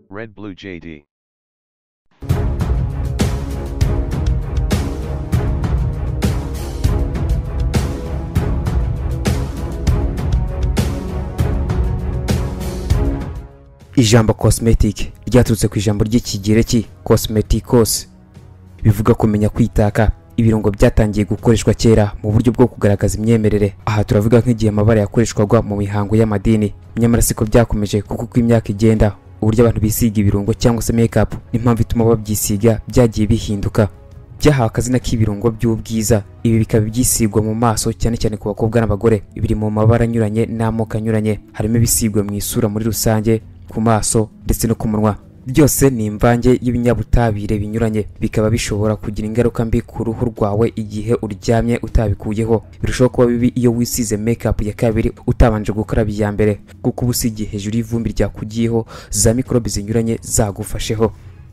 Red Blue JD. ijambo cosmetic ryaturutse ku ijambo ry'ikigereki cosmeticos bivuga kumenya kwitaka ibirungo byatangiye gukoreshwa kera mu buryo bwo kugaragaza imyemerere aha turavuga nk'igihe amabara yakoreshwaga mu mihango y'amadini nyamara siko byakomeje kuko uko imyaka igenda uburyo abantu bisiga ibirungo cyangwa se makeup n'impamvu ituma babyisiga byagiye bihinduka byahawe akazina k'ibirungo by'ubwiza ibi bikaba byisigwa mu maso cyane cyane ku bakobwa n'abagore biri mu mabara anyuranye n'amoko anyuranye harimo ibisigwa mu isura muri rusange ku maso ndetse no ku munwa byose ni imvange y'ibinyabutabire binyuranye bikaba bishobora kugira ingaruka mbi ku ruhu rwawe igihe uryamye utabikuyeho birushaho kuba bibi iyo wisize makeup ya kabiri utabanje gukaraba iya mbere kuko uba usigiye hejuru y'ivumbi ryakugiyeho za mikorobe zinyuranye zagufasheho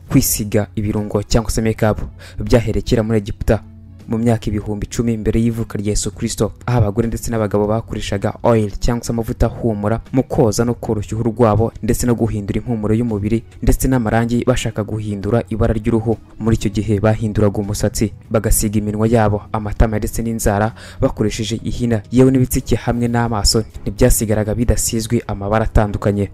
kwisiga ibirungo cyangwa se makeup byaherekera muri egiputa mu myaka ibihumbi icumi mbere y'ivuka rya Yesu Kristo aho abagore ndetse n'abagabo bakoreshaga oil cyangwa se amavuta ahumura mu koza no koroshya uruhu rwabo ndetse no guhindura impumuro y'umubiri ndetse n'amarangi bashaka guhindura ibara ry'uruhu muri icyo gihe bahinduraga umusatsi bagasiga iminwa yabo amatama ndetse n'inzara bakoresheje ihina yewe n'ibitsike hamwe n'amaso ntibyasigaraga bidasizwe amabara atandukanye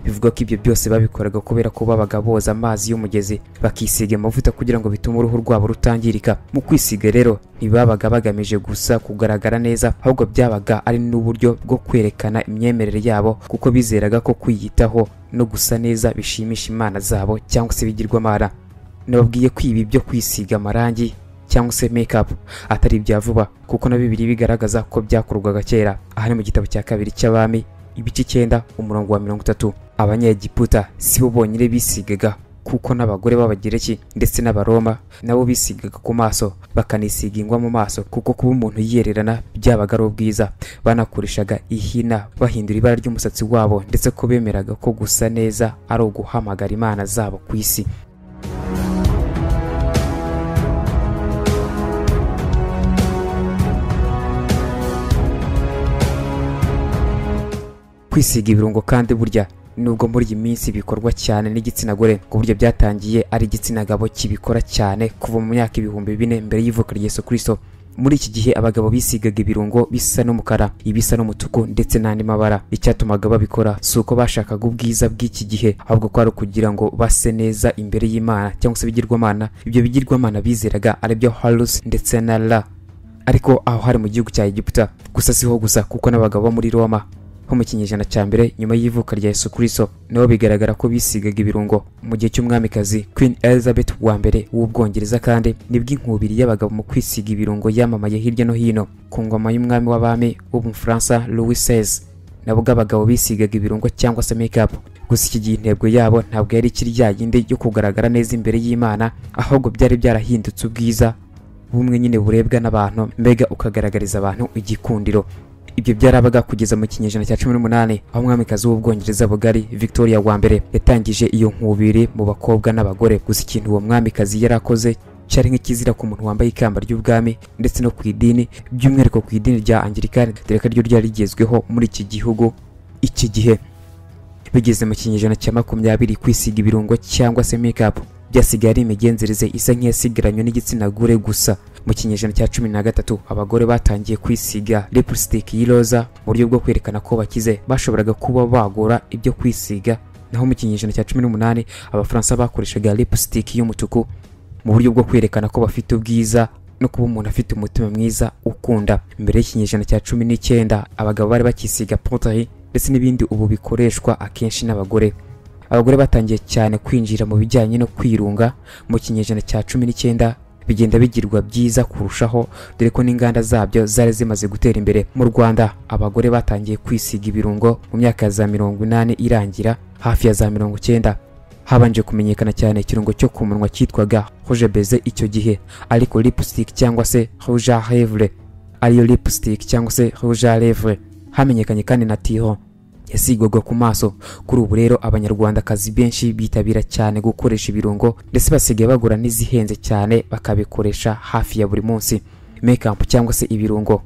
bivuga ko ibyo byose babikoraga kubera ko babaga boza amazi y'umugezi bakisiga amavuta kugira ngo bitume uruhu rwabo rutangirika mu kwisiga rero ntibabaga bagamije gusa kugaragara neza ahubwo byabaga ari n'uburyo bwo kwerekana imyemerere yabo kuko bizeraga ko kwiyitaho no gusa neza bishimisha imana zabo cyangwa se ibigirwamana nababwiye ko ibi byo kwisiga amarangi cyangwa se makeup atari ibya vuba kuko na bibiri bigaragaza ko byakorwaga kera aha ni mu gitabo cya kabiri cy'abami ibice icyenda umurongo wa mirongo itatu abanyegiputa si bo bonyine bisigaga kuko n'abagore b'abagereki ndetse n'abaroma nabo bisigaga ku maso bakanisiga ingwa mu maso kuko kuba umuntu yiyererana byabaga ari ubwiza banakoreshaga ihina bahindura ibara ry'umusatsi wabo ndetse ko bemeraga ko gusa neza ari uguhamagara imana zabo ku isi kwisiga ibirungo kandi burya nubwo muri iyi minsi bikorwa cyane n'igitsina gore ku buryo byatangiye ari igitsina gabo kibikora cyane kuva mu myaka ibihumbi bine mbere y'ivuka rya Yesu Kristo muri iki gihe abagabo bisigaga ibirungo bisa n'umukara ibisa n'umutuku ndetse n'andi mabara icyatumaga babikora si uko bashakaga ubwiza bw'iki gihe ahubwo ko ari ukugira ngo base neza imbere y'imana cyangwa se ibigirwamana ibyo bigirwamana bizeraga ari byo harusi ndetse na ra ariko aho hari mu gihugu cya egiputa gusa siho gusa kuko n'abagabo bo muri roma ho mu kinyejana cya mbere nyuma y'ivuka rya Yesu Kristo nabo bigaragara ko bisigaga ibirungo mu gihe cy'umwamikazi Queen Elizabeth wa mbere w'ubwongereza kandi nibwo inkubiri y'abagabo mu kwisiga ibirungo yamamaye hirya no hino ku ngoma y'umwami w'abami w'umufaransa Louis XVI nabwo abagabo bisigaga ibirungo cyangwa se make gusa iki gihe intego yabo ntabwo yari ikiri ya yindi yo kugaragara neza imbere y'Imana ahubwo byari byarahindutse ubwiza bumwe nyine burebwa n'abantu mbega ukagaragariza abantu igikundiro ibyo byarabaga kugeza mu kinyejana cya cumi n'umunani aho umwamikazi w'ubwongereza bugari victoria wa mbere yatangije iyo nkubiri mu bakobwa n'abagore gusa ikintu uwo mwamikazi yari akoze cyari nk'ikizira ku muntu wambaye ikamba ry'ubwami ndetse no ku idini by'umwihariko ku idini rya angirikani dore ko ryo ryari rigezweho muri iki gihugu iki gihe bigeze mu kinyejana cya makumyabiri kwisiga ibirungo cyangwa se make byasigaye ari imigenzereze isa nk'iyasigaranywe n'igitsina gore gusa mu kinyejana cya cumi na gatatu abagore batangiye kwisiga lipstick y'iroza mu buryo bwo kwerekana ko bakize bashoboraga kuba bagura ibyo kwisiga naho mu kinyejana cya cumi n'umunani abafaransa bakoreshaga lipstick y'umutuku mu buryo bwo kwerekana ko bafite ubwiza no kuba umuntu afite umutima mwiza ukunda mbere y'ikinyejana cya cumi n'icyenda abagabo bari bakisiga potayi ndetse n'ibindi ubu bikoreshwa akenshi n'abagore abagore batangiye cyane kwinjira mu bijyanye no kwirunga mu kinyejana cya cumi n'icyenda bigenda bigirwa byiza kurushaho dore ko n'inganda zabyo zari zimaze gutera imbere mu rwanda abagore batangiye kwisiga ibirungo mu myaka ya za mirongo inani irangira hafi ya za mirongo icyenda habanje kumenyekana cyane ikirungo cyo ku munwa cyitwaga rouge beze icyo gihe ariko lipstick cyangwa se rouge à lèvres ariyo lipstick cyangwa se rouge à lèvres hamenyekanye kandi na tiho yasigwaga ku maso kuri ubu rero abanyarwandakazi benshi bitabira cyane gukoresha ibirungo ndetse basigaye bagura n'izihenze cyane bakabikoresha hafi ya buri munsi makeup cyangwa se ibirungo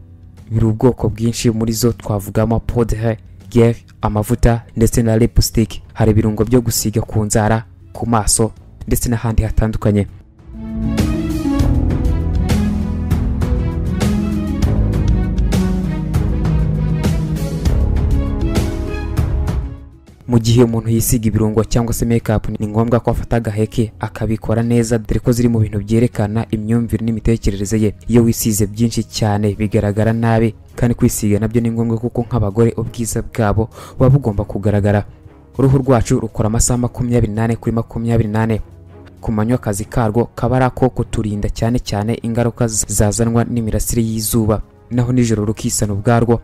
biri ubwoko bwinshi muri zo twavugamo podre gel amavuta ndetse na lipstick hari ibirungo byo gusiga ku nzara ku maso ndetse n'ahandi hatandukanye mu gihe umuntu yisiga ibirungo cyangwa se makeup ni ngombwa ko afata agaheke akabikora neza dore ko ziri mu bintu byerekana imyumvire n'imitekerereze ye iyo wisize byinshi cyane bigaragara nabi kandi kwisiga nabyo ni ngombwa kuko nk'abagore ubwiza bwabo buba bugomba kugaragara uruhu rwacu rukora amasaha makumyabiri n'ane kuri makumyabiri n'ane ku manywa akazi karwo kaba ari ako kuturinda cyane cyane ingaruka z- zazanwa n'imirasire y'izuba naho nijoro rukisana ubwarwo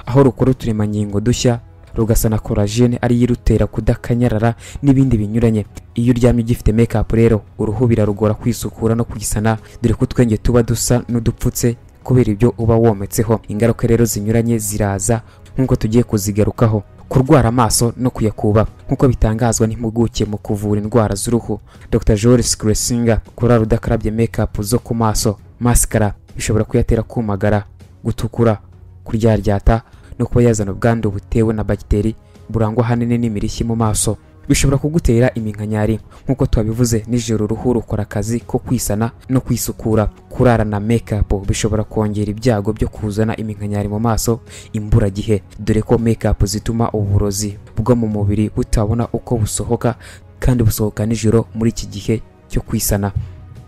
aho rukora uturemangingo dushya rugasana korajene ariyo irutera kudakanyarara n'ibindi binyuranye iyo uryamye ugifite mekapu rero uruhu birarugora kwisukura no kugisana dore ko utwenge tuba dusa n'udupfutse kubera ibyo uba wometseho ingaruka rero zinyuranye ziraza nk'uko tugiye kuzigarukaho kurwara amaso no kuyakuba nk'uko bitangazwa n'impuguke mu kuvura indwara z'uruhu dr joris gresinga kurara udakarabye mekapu zo ku maso masikara bishobora kuyatera kumagara gutukura kuryaryata no kuba yazana ubwandu butewe na bagiteri burangwa ahanini n'imirishyi mu maso bishobora kugutera iminkanyari nk'uko twabivuze nijoro uruhu rukora akazi ko kwisana no kwisukura kurara na mekapu bishobora kongera ibyago byo kuzana iminkanyari mu maso imburagihe dore ko mekapu zituma uburozi bwo mu mubiri butabona uko busohoka kandi busohoka nijoro muri iki gihe cyo kwisana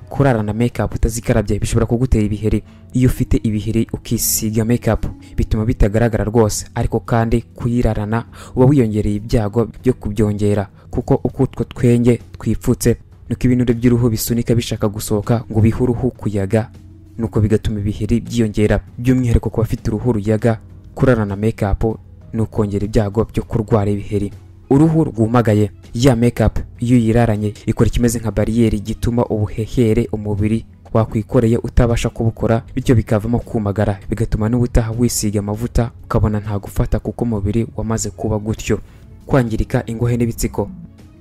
kurara na mekapu utazikarabye bishobora kugutera ibiheri iyo ufite ibiheri ukisiga mekapu bituma bitagaragara rwose ariko kandi kuyirarana uba wiyongereye ibyago byo kubyongera kuko uko utwo twenge twipfutse nuko ibinure by'uruhu bisunika bishaka gusohoka ngo bihe uruhu kuyaga nuko bigatuma ibiheri byiyongera by'umwihariko ku bafite uruhu ruyaga kurara na mekapu ni ukongera ibyago byo kurwara ibiheri uruhu rwumagaye ya mekapu iyo uyiraranye ikora ikimeze nka bariyeri gituma ubuhehere umubiri wakwikoreye utabasha kubukora bityo bikavamo kumagara bigatuma n'ubutaha wisiga amavuta ukabona nta gufata kuko umubiri wamaze kuba gutyo kwangirika ingohe n'ibitsiko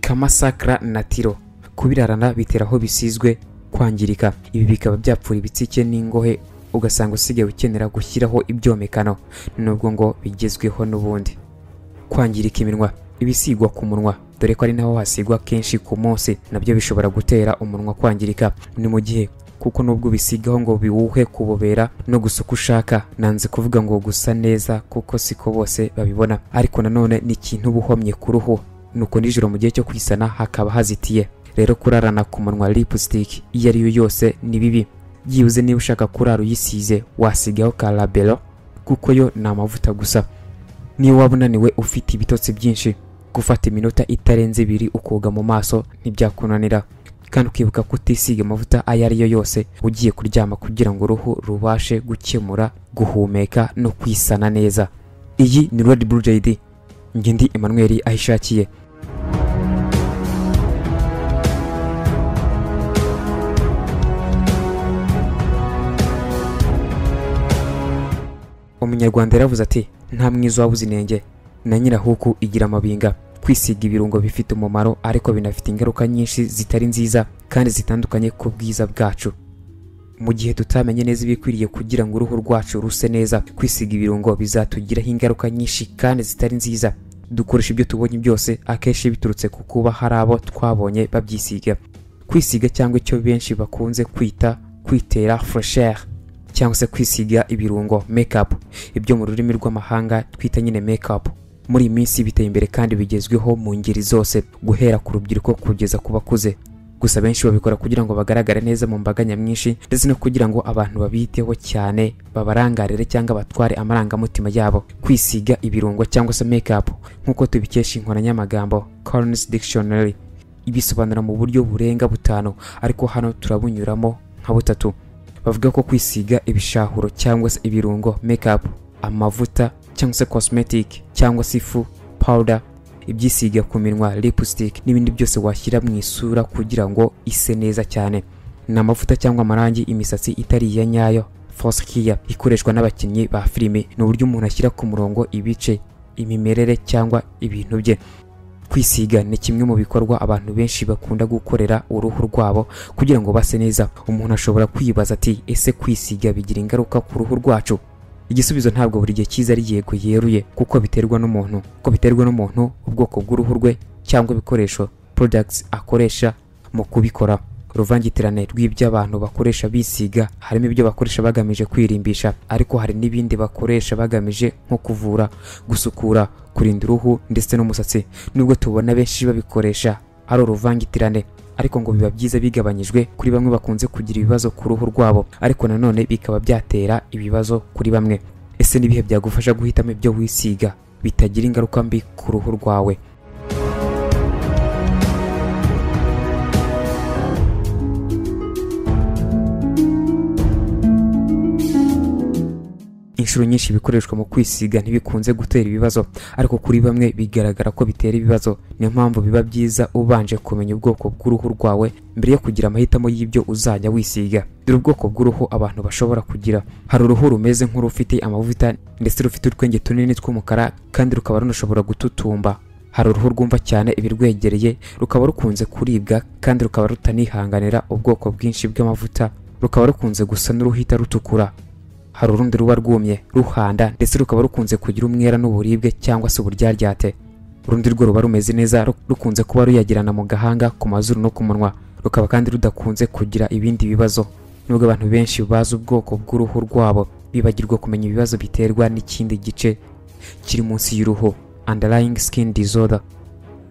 kamasakara na tiro kubirarana bitera aho bisizwe kwangirika ibi bikaba byapfura ibitsike n'ingohe ugasanga usigaye ukenera gushyiraho ibyomekano nubwo ngo bigezweho n'ubundi kwangirika iminwa ibisigwa ku munwa dore ko ari naho hasigwa kenshi ku munsi nabyo bishobora gutera umunwa kwangirika ni mu gihe kuko nubwo ubisigaho ngo biwuhe kubobera no gusa uko ushaka nanze kuvuga ngo gusa neza kuko siko bose babibona ariko nanone ni ikintu uba uhomye ku ruhu nuko nijoro mu gihe cyo kwisana hakaba hazitiye rero kurarana ku munwa lipstick iyo ari yo yose ni bibi byibuze niba ushaka kurara uyisize wasigaho ka labero kuko yo ni amavuta gusa niba waba unaniwe ufite ibitotsi byinshi gufata iminota itarenze ibiri ukoga mu maso ntibyakunanira kandi ukibuka kutisiga amavuta ayo ari yo yose ugiye kuryama kugira ngo uruhu rubashe gukemura guhumeka no kwisana neza iyi ni red blue jd njye ndi emmanuel aho ishakiye umunyarwanda yaravuze ati nta mwiza wabuze inenge na nyirahuku igira amabinga kwisiga ibirungo bifite umumaro ariko binafite ingaruka nyinshi zitari nziza kandi zitandukanye ku bwiza bwacu mu gihe tutamenye neza ibikwiriye kugira ngo uruhu rwacu ruse neza kwisiga ibirungo bizatugiraho ingaruka nyinshi kandi zitari nziza dukoresha ibyo tubonye byose akenshi biturutse ku kuba hari abo twabonye babyisiga kwisiga cyangwa icyo benshi bakunze kwita kwitera fresher cyangwa se kwisiga ibirungo makeup ibyo mu rurimi rw'amahanga twita nyine makeup muri iyi minsi biteye imbere kandi bigezweho mu ngeri zose guhera ku rubyiruko kugeza ku bakuze gusa benshi babikora kugira ngo bagaragare neza mu mbaga nyamwinshi ndetse no kugira ngo abantu babiteho cyane babarangarire cyangwa batware amarangamutima yabo kwisiga ibirungo cyangwa se makeup nk'uko tubikesha inkoranyamagambo Collins Dictionary ibisobanura mu buryo burenga butanu ariko hano turabunyuramo nka butatu bavuga ko kwisiga ibishahuro cyangwa se ibirungo makeup amavuta cyangwa se cosmetic cyangwa se ifu powder ibyisiga ku minwa lipstick n'ibindi byose washyira mu isura kugira ngo ise neza cyane ni amavuta cyangwa amarangi imisatsi itari iya nyayo foskia ikoreshwa n'abakinnyi ba filime ni uburyo umuntu ashyira ku murongo ibice imimerere cyangwa ibintu bye kwisiga ni kimwe mu bikorwa abantu benshi bakunda gukorera uruhu rwabo kugira ngo base neza umuntu ashobora kwibaza ati ese kwisiga bigira ingaruka ku ruhu rwacu igisubizo ntabwo buri gihe cyiza ari yego yeruye kuko biterwa n'umuntu kuko biterwa n'umuntu ubwoko bw'uruhu rwe cyangwa ibikoresho products akoresha mu kubikora uruvangitirane rw'iby'abantu bakoresha bisiga harimo ibyo bakoresha bagamije kwirimbisha ariko hari n'ibindi bakoresha bagamije nko kuvura gusukura kurinda uruhu ndetse n'umusatsi nubwo tubona benshi babikoresha ari uruvangitirane ariko ngo biba byiza bigabanyijwe kuri bamwe bakunze kugira ibibazo ku ruhu rwabo ariko nanone bikaba byatera ibibazo kuri bamwe ese n'ibihe byagufasha guhitamo ibyo wisiga bitagira ingaruka mbi ku ruhu rwawe inshuro nyinshi ibikoreshwa mu kwisiga ntibikunze gutera ibibazo ariko kuri bamwe bigaragara ko bitera ibibazo niyo mpamvu biba byiza ubanje kumenya ubwoko bw'uruhu rwawe mbere yo kugira amahitamo y'ibyo uzajya wisiga dore ubwoko bw'uruhu abantu bashobora kugira hari uruhu rumeze nk'urufite amavuta ndetse rufite utwenge tunini tw'umukara kandi rukaba runashobora gututumba hari uruhu rwumva cyane ibirwegereye rukaba rukunze kuribwa kandi rukaba rutanihanganira ubwoko bwinshi bw'amavuta rukaba rukunze gusa n'uruhita rutukura hari urundi ruba rwumye ruhanda ndetse rukaba rukunze kugira umwera n'uburibwe cyangwa se uburyaryate urundi rwo ruba rumeze neza ru- rukunze kuba ruyagirana mu gahanga ku mazuru no ku munwa rukaba kandi rudakunze kugira ibindi bibazo nubwo abantu benshi bazi ubwoko bw'uruhu rwabo bibagirwa kumenya ibibazo biterwa n'ikindi gice kiri munsi y'uruhu underlying skin disorder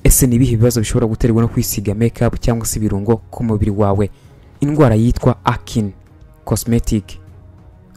ese ni ibihe bibazo bishobora guterwa no kwisiga makeup cyangwa se ibirungo ku mubiri wawe indwara yitwa akin cosmetic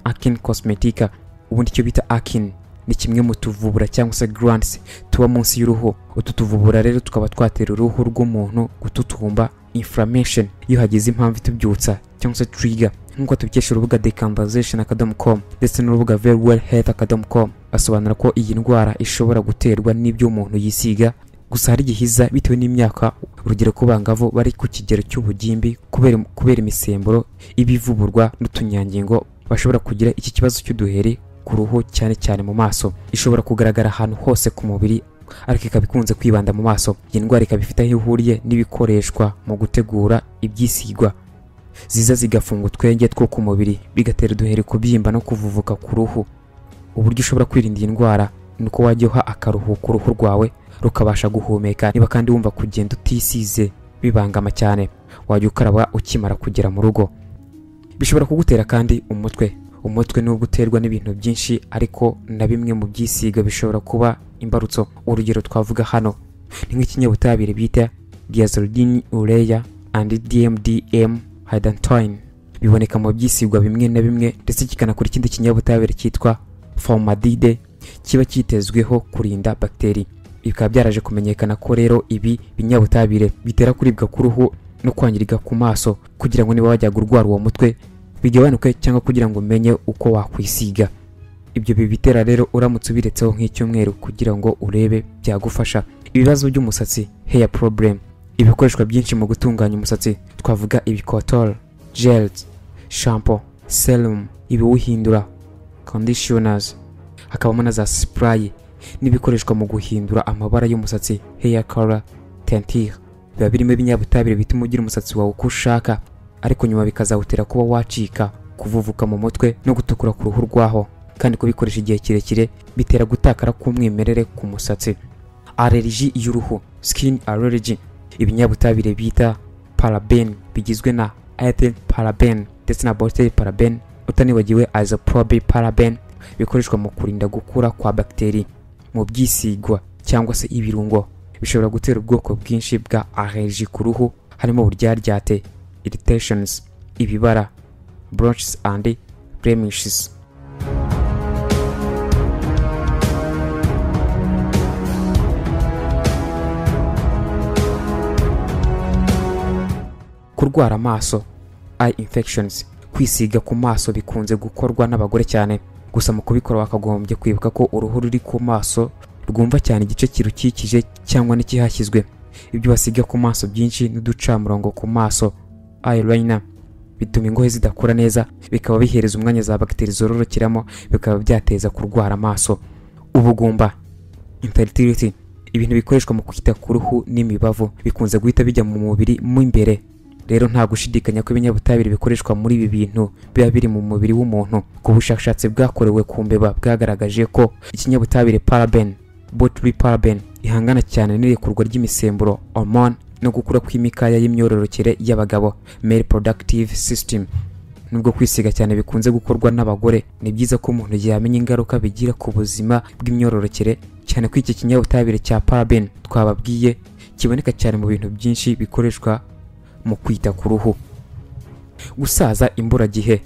Akin Cosmetica ubundi icyo bita Akin ni kimwe mu tuvubura cyangwa se glands tuba munsi y'uruhu utu tuvubura rero tukaba twatera uruhu rw'umuntu gututumba inflammation iyo hagize impamvu itubyutsa cyangwa se trigger nk'uko tubikesha urubuga decanversation akadomo com ndetse n'urubuga very well health akadomo com basobanura ko iyi ndwara ishobora guterwa n'ibyo umuntu yisiga gusa hari igihe iza bitewe n'imyaka urugero ku bangavu bari ku kigero cy'ubugimbi kubera kubera imisemburo ibivuburwa n'utunyangingo bashobora kugira iki kibazo cy'uduheri ku ruhu cyane cyane mu maso ishobora kugaragara ahantu hose ku mubiri ariko ikaba ikunze kwibanda mu maso iyi ndwara ikaba ifite aho ihuriye n'ibikoreshwa mu gutegura ibyisigwa ziza zigafunga utwenge two ku mubiri bigatera uduheri kubyimba no kuvuvuka ku ruhu uburyo ushobora kwirinda iyi ndwara ni uko wajya uha akaruhuko uruhu rwawe rukabasha guhumeka niba kandi wumva kugenda utisize bibangama cyane wajya ukaraba ukimara kugera mu rugo bishobora kugutera kandi umutwe umutwe nubwo uterwa n'ibintu byinshi ariko na bimwe mu byisiga bishobora kuba imbarutso urugero twavuga hano ni nk'ikinyabutabire bita diazoledin ureya and dmdm hydantoin biboneka mu byisigwa bimwe na bimwe ndetse kikanakora ikindi kinyabutabire cyitwa formadide kiba cyitezweho kurinda bagiteri bikaba byaraje kumenyekana ko rero ibi binyabutabire bitera kuribwa k'uruhu no kwangirika ku maso kugira ngo niba wajyaga urwara uwo mutwe bigabanuke cyangwa kugira ngo umenye uko wakwisiga ibyo bibitera rero uramutse ubiretseho nk'icyumweru kugira ngo urebe byagufasha ibibazo by'umusatsi hair problem ibikoreshwa byinshi mu gutunganya umusatsi twavuga ibikotoro gels shampoo serum ibiwuhindura conditioners hakabamo na za spray n'ibikoreshwa mu guhindura amabara y'umusatsi hair color teinture biba birimo ibinyabutabire bituma ugira umusatsi wawe uko ushaka ariko nyuma bikazawutera kuba wacika kuvuvuka mu mutwe no gutukura ku ruhu rwaho kandi kubikoresha igihe kirekire bitera gutakara k'umwimerere ku musatsi allergy y'uruhu skin allergy ibinyabutabire bita paraben bigizwe na ethyl paraben ndetse na butyl paraben utanibagiwe isoprobe paraben bikoreshwa mu kurinda gukura kwa bagiteri mu byisigwa cyangwa se ibirungo bishobora gutera ubwoko bwinshi bwa allergie ku ruhu harimo uburyaryate irritations ibibara blotches and blemishes kurwara amaso eye infections kwisiga ku maso bikunze gukorwa n'abagore cyane gusa mu kubikora wakagombye kwibuka ko uruhu ruri ku maso rwumva cyane igice kirukikije cyangwa n'ikihashyizwe ibyo basiga ku maso byinshi n'uducamurongo ku maso eyeliner bituma ingohe zidakora neza bikaba bihereza umwanya za bagiteri zororokeramo bikaba byateza kurwara amaso ubugumba infertility ibintu bikoreshwa mu kwita ku ruhu n'imibavu bikunze guhita bijya mu mubiri mo imbere rero nta gushidikanya ko ibinyabutabire bikoreshwa muri ibi bintu biba biri mu mubiri w'umuntu ku bushakashatsi bwakorewe ku mbeba bwagaragaje ko ikinyabutabire paraben botry paraben ihangana cyane n'irekurwa ry'imisemburo hormone no gukura kw'imikaya y'imyororokere y'abagabo male productive system nubwo kwisiga cyane bikunze gukorwa n'abagore ni byiza ko umuntu yamenya ingaruka bigira ku buzima bw'imyororokere cyane ko iki kinyabutabire cya paraben twababwiye kiboneka cyane mu bintu byinshi bikoreshwa mu kwita ku ruhu gusaza imburagihe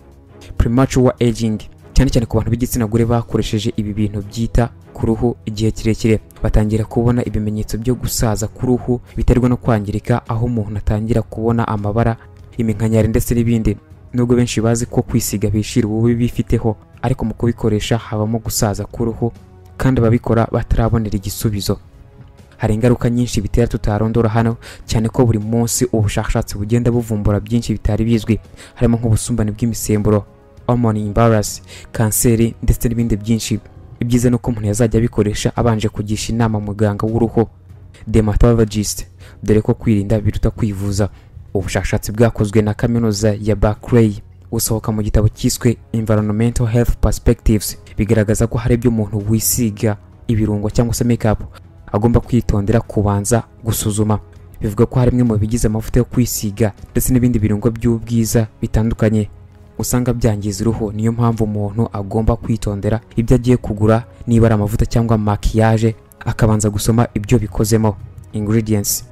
premature aging cyane cyane ku bantu b'igitsina gore bakoresheje ibi bintu byita ku ruhu igihe kirekire batangira kubona ibimenyetso byo gusaza ku ruhu biterwa no kwangirika aho umuntu atangira kubona amabara iminkanyari ndetse n'ibindi nubwo benshi bazi ko kwisiga bishira ububi bifiteho ariko mu kubikoresha habamo gusaza k'uruhu kandi ababikora batarabonera igisubizo hari ingaruka nyinshi bitera tutarondora hano cyane ko buri munsi ubushakashatsi bugenda buvumbura byinshi bitari bizwi harimo nk'ubusumbane bw'imisemburo hormone imbalance kanseri ndetse n'ibindi byinshi ibyiza ni uko umuntu yazajya abikoresha abanje kugisha inama muganga w'uruhu dermatologist dore ko kwirinda biruta kwivuza ubushakashatsi bwakozwe na kaminuza ya Barclay busohoka mu gitabo cyiswe Environmental Health Perspectives bigaragaza ko hari ibyo umuntu wisiga ibirungo cyangwa se makeup agomba kwitondera kubanza gusuzuma bivuga ko hari bimwe mu bigize amavuta yo kwisiga ndetse n'ibindi birungo by'ubwiza bitandukanye usanga byangiza uruhu niyo mpamvu umuntu agomba kwitondera ibyo agiye kugura niba ari amavuta cyangwa makiyaje akabanza gusoma ibyo bikozemo ingredients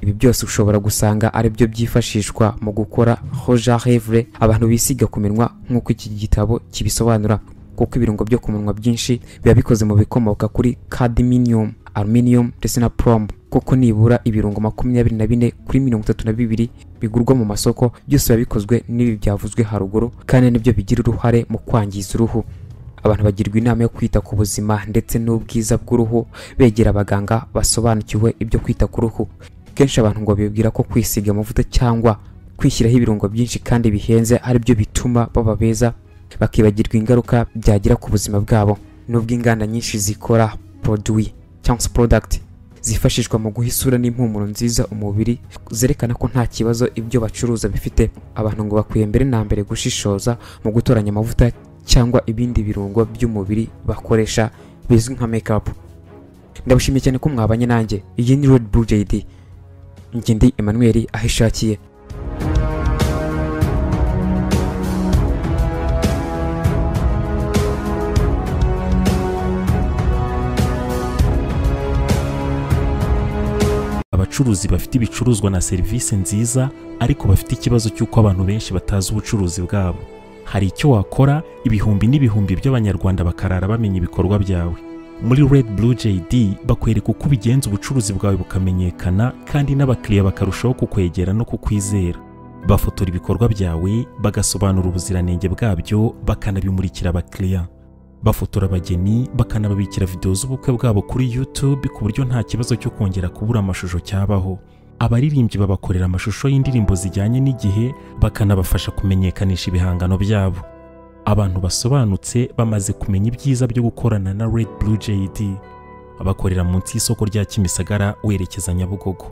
ibi byose ushobora gusanga ari byo byifashishwa mu gukora hoja hevre abantu bisiga ku minwa nk'uko iki gitabo kibisobanura kuko ibirungo byo ku minwa byinshi biba bikoze mu bikomoka kuri cadmium aluminium ndetse na plomb kuko nibura ibirungo makumyabiri na bine kuri mirongo itatu na bibiri bigurwa mu masoko byose biba bikozwe n'ibi byavuzwe haruguru kandi nibyo bigira uruhare mu kwangiza uruhu abantu bagirwa inama yo kwita ku buzima ndetse n'ubwiza bw'uruhu begera abaganga basobanukiwe ibyo kwita ku ruhu kenshi abantu ngo bibwira ko kwisiga amavuta cyangwa kwishyiraho ibirungo byinshi kandi bihenze ari byo bituma baba beza bakibagirwa ingaruka byagira ku buzima bwabo nubwo inganda nyinshi zikora produit cyangwa se product zifashishwa mu guha isura n'impumuro nziza umubiri zerekana ko nta kibazo ibyo bacuruza bifite abantu ngo bakwiye mbere na mbere gushishoza mu gutoranya amavuta cyangwa ibindi birungo by'umubiri bakoresha bizwi nka makeup ndabashimiye cyane ko mwabanye nanjye iyi ni Red Blue JD njye ndi Emmanuel aho ishakiye abacuruzi bafite ibicuruzwa na serivisi nziza ariko bafite ikibazo cy'uko abantu benshi batazi ubucuruzi bwabo hari icyo wakora ibihumbi n'ibihumbi by'abanyarwanda bakarara bamenya ibikorwa byawe muri Red Blue JD bakwereka uko ubigenza ubucuruzi bwawe bukamenyekana kandi n'abakiriya bakarushaho kukwegera no kukwizera bafotora ibikorwa byawe bagasobanura ubuziranenge bwabyo bakanabimurikira abakiriya bafotora abageni bakanababikira videwo z'ubukwe bwabo kuri YouTube ku buryo nta kibazo cyo kongera kubura amashusho cyabaho abaririmbyi babakorera amashusho y'indirimbo zijyanye n'igihe bakanabafasha kumenyekanisha ibihangano byabo abantu basobanutse bamaze kumenya ibyiza byo gukorana na Red Blue JD bakorera munsi y'isoko rya Kimisagara werekeza Nyabugogo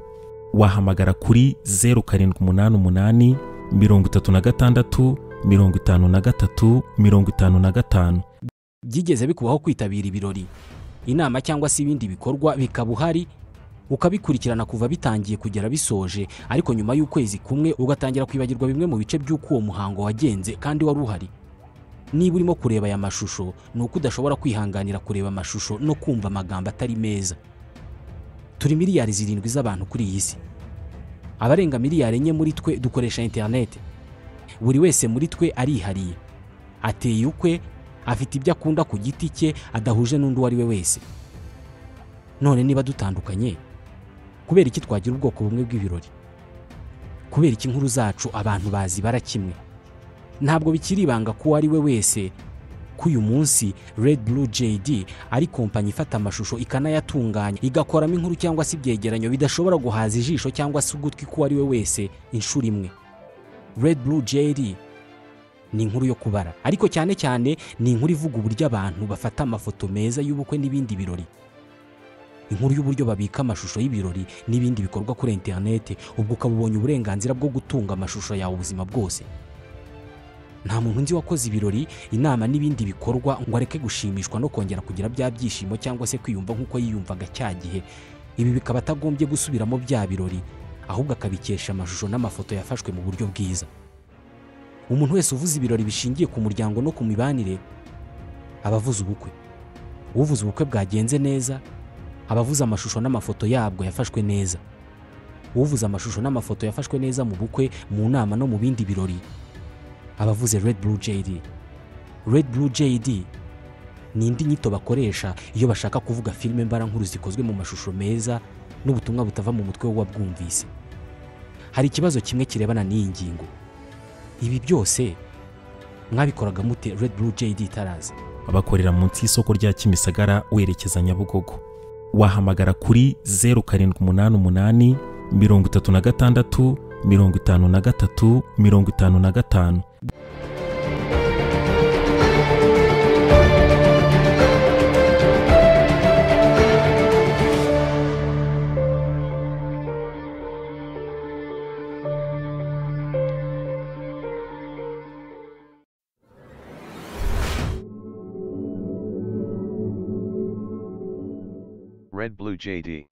wahamagara kuri 0788 36 53 55 byigeze bikubaho kwitabira ibirori inama cyangwa se ibindi bikorwa bikaba uhari ukabikurikirana kuva bitangiye kugera bisoje ariko nyuma y'ukwezi kumwe ugatangira kwibagirwa bimwe mu bice by'uko uwo muhango wagenze kandi wari uhari niba urimo kureba aya mashusho ni uko udashobora kwihanganira kureba amashusho no kumva amagambo atari meza turi miliyari zirindwi z'abantu kuri iyi si abarenga miliyari enye muri twe dukoresha interineti buri wese muri twe arihariye ateye ukwe afite ibyo akunda ku giti cye adahuje n'undi uwo ari we wese none niba dutandukanye kubera iki twagira ubwoko bumwe bw'ibirori kubera iki inkuru zacu abantu bazibara kimwe ntabwo bikiri ibanga ko uwo ari we wese ko uyu munsi Red Blue JD ari kompanyi ifata amashusho ikanayatunganya igakoramo inkuru cyangwa se ibyegeranyo bidashobora guhaza ijisho cyangwa se ugutwi k'uwo ari we wese inshuro imwe Red Blue JD ni inkuru yo kubara ariko cyane cyane ni inkuru ivuga uburyo abantu bafata amafoto meza y'ubukwe n'ibindi birori inkuru y'uburyo babika amashusho y'ibirori n'ibindi bikorwa kuri interineti ubwo ukaba ubonye uburenganzira bwo gutunga amashusho yawe ubuzima bwose nta muntu nzi wakoze ibirori inama n'ibindi bikorwa ngo areke gushimishwa no kongera kugira bya byishimo cyangwa se kwiyumva nk'uko yiyumvaga cya gihe ibi bikaba atagombye gusubiramo bya birori ahubwo akabikesha amashusho n'amafoto yafashwe mu buryo bwiza umuntu wese uvuze ibirori bishingiye ku muryango no ku mibanire aba avuze ubukwe uvuze ubukwe bwagenze neza aba avuze amashusho n'amafoto yabwo yafashwe neza uvuze amashusho n'amafoto yafashwe neza mu bukwe mu nama no mu bindi birori aba avuze red blue jd red blue jd ni indi nyito bakoresha iyo bashaka kuvuga filime mbarankuru zikozwe mu mashusho meza n'ubutumwa butava mu mutwe w'uwabwumvise hari ikibazo kimwe kirebana n'iyi ngingo ibi byose mwabikoraga mute red blue jd tarazi bakorera munsi y'isoko rya kimisagara werekeza nyabugogo wahamagara kuri zeru karindwi umunani umunani mirongo itatu na gatandatu mirongo itanu na gatatu mirongo itanu na gatanu Red Blue JD.